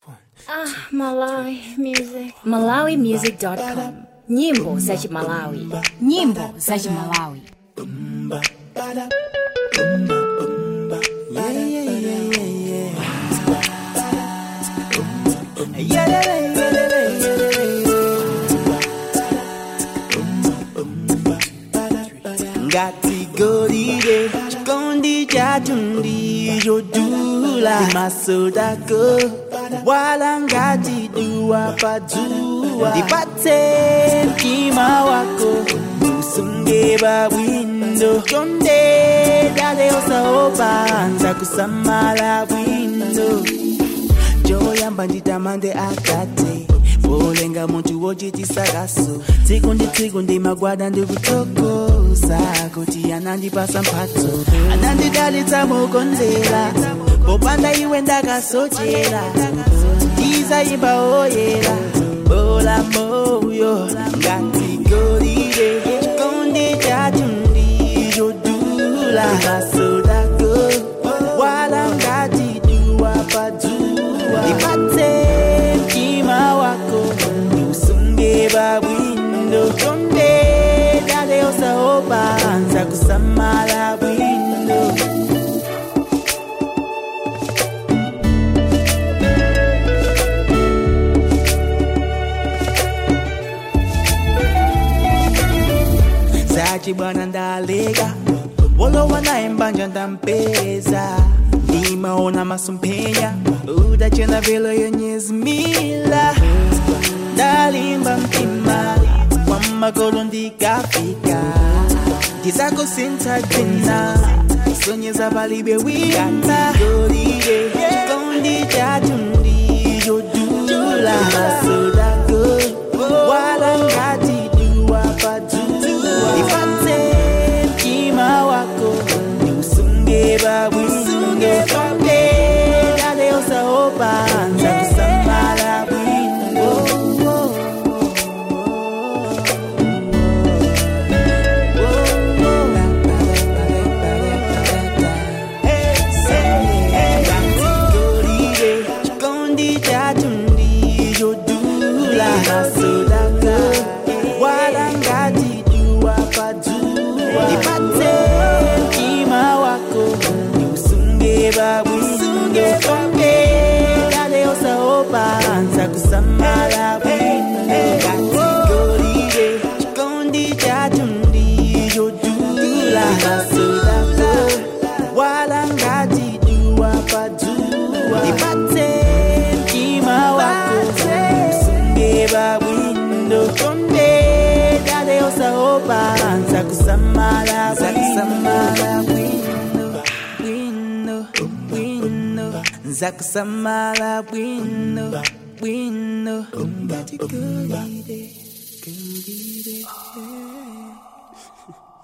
Ah, Malawi music. MalawiMusic.com. Nyimbo za Malawi. nyimbo za chimalawi ngati golide chikondi chathu ndichodula masodako wala ngati duwa padzuwa ndipatse mtima wako usunge babwindo chonde dale osaopa nzakusamala bwindo choyamba nditamande akate polenga muntu wochitisakaso tsiku ndi tsiku ndimagwada ndikutokoza kuti anandipasa mphatso anandidalitsa mokonzera popanda iwe ndakasochera ndizayimba oyera bola moyo ngati golide chikondi chathu ndichodula masodako wala ngati duwa padzuwa ndipatse mtima wako ndiusunge babwindo chonde dale osaopa nzakusamala bwindo zachi bwana ndalega wolowa naye mbanja ndampeza ndimaona masomphenya udachena velo yenyezi mila ndalimba mtima kwa magolo ndikafika ndizakusintha dzina sonyeza palibe wina golide chikondi chathu ndichodula masodako wala ngati duwa padzuwa ndipatse mtima wako ndiusunge babwindo chonde dale osaopa nzakusamala bwindo golide chikondi chathu ndichodula masodako wala ngati duwa padzuwa ndipatse mtima wako ndiusunge babwindo chonde dale osaopa nzakusamala bwindo ngati golide chikondi chathu ndichodula masodako wala ngati duwa padzuwa ndipatse mtima wako usunge babwindo chonde dale osaopa nzakusamala nzakusamala bwindo bwindo bwindo nzakusamala bwindo bwindo ngati golide golide